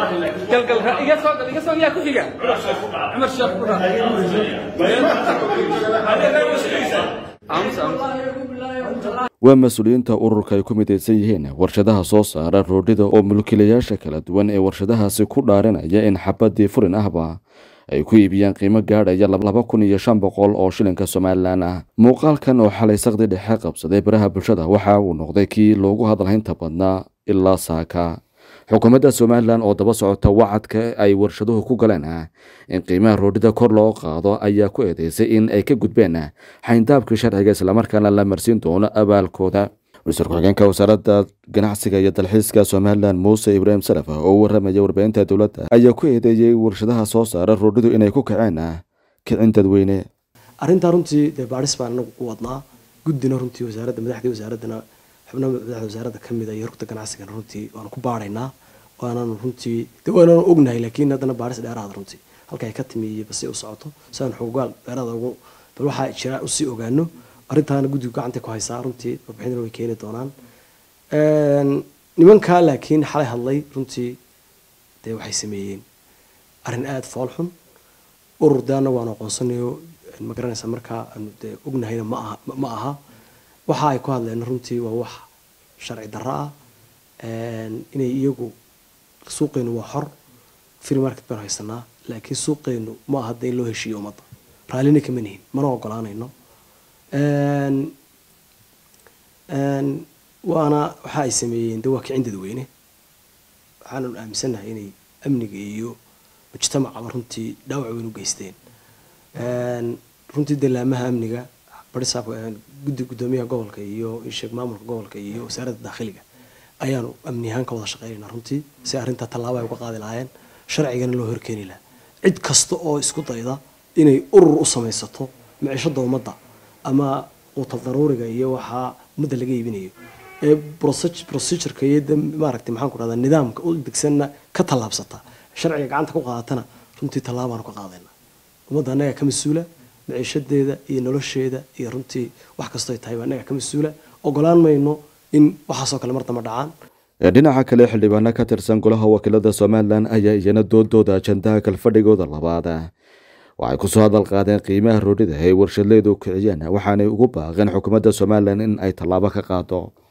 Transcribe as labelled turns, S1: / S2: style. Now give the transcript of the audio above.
S1: galgal iga soo gal iga soo yaa ku xiga cumar sheekh ku raa
S2: waa mas-uuliyiinta ururka ay ku midaysan yihiin warshadaha soo saara roodhida oo mulkiilayaasha kala duwan ee warshadahaasi ku dhaarinaya in xabadii furin ahba ay ku iibiyaan qiimo gaadhaya laba kun iyo shan boqol oo shilinka somalilan ah muuqaalkan oo xalay saqdi dhexe qabsaday baraha bulshada waxa uu noqday kii loogu hadalhaynta badnaa ilaa saaka xukuumadda somalilan oo daba socota wacadka ay warshaduhu ku galeen ah in qiimaha roodhida kor loo qaado ayaa ku eedeysay in ay ka gudbeen xayndaabkii sharciga islamarkaana la marsiin doono abaalkooda wasiir ku-xigeenka wasaaradda ganacsiga iyo dalxiiska somalilan muuse ibraahim salaf oo u waramaya warbaahinta dowladda ayaa ku eedeeyey warshadaha soo saara roodhidu inay ku kaceen kicin dadweyne
S3: arrintaa runtii dee baadhis baan anagu u wadnaa guddina runtii wasaaradda madaxdii wasaaraddana xubnaha madaxda wasaaradda ka mid a iyo rugta ganacsigana runtii waanu ku baadhaynaa waananu runtii de waananu ognahay laakiin haddana baadhis dheeraada runtii halka ay ka timi iyo basi u socoto si aan xogogaal dheeraada ugu bal waxaa jira usii ogaano arrintaana guddigu gacanta ku haysaa runtii warbixinana way keeni doonaan nimankaa laakiin xalay hadlay runtii dee waxay sameeyeen arrin aada fool xun urur de annagu aanu aqoonsanayo ma garanaysa markaa aanu dee ognahayna ma aha ma aha waxa ay ku hadleen runtii waa wax sharci darro ah inay iyagu suuqeenu waa xor free market baan haysanaa laakiin suuqeenu ma aha de in loo heshiiyo ummadda raallina kama nihin mana ogolaanayno waana waxa ay sameeyeen de waa kicin dadweyne waxaanu aaminsannahay inay amniga iyo mujtamacaba runtii dhaawac weyn u geysteen runtii dalaamaha amniga barisaabka guddi guddoomiyaha gobolka iyo sheeg maamulka gobolka iyo wasaaradda daakhiliga ayaanu amni ahaan ka wada shaqeynayna runtii si arrintaa tallaabo ay uga qaadi lahaayeen sharcigana loo horkeeni lahaa cid kasta oo isku dayda inay urur u samaysato micishada ummadda ama quutal daruuriga iyo waxaa ummadda laga iibinayo ee procedureka iyo maaragtay maxaan ku rahdaa nidaamka u degsanna ka tallaabsata sharciga gacanta ku qaadatana runtii tallaabaanu ka qaadayna ummadda annaga ka mas-uula maciishadeeda iyo nolosheeda iyo runtii wax kastoo ay tahay baa annaga ka mas-uula ogolaan mayno in waxaasoo kale mar damba dhacaan
S2: dhinaca kale xildhibaano ka tirsan golaha wakiilada somalilan ayaa iyana doodooda ajandaha kalfadhigooda labaad waxay kusoo hadal qaadeen qiimaha roodhida ay warshadleydu kiciyeen waxaanay ugu baaqeen xukuumadda somalilan in ay tallaabo ka qaado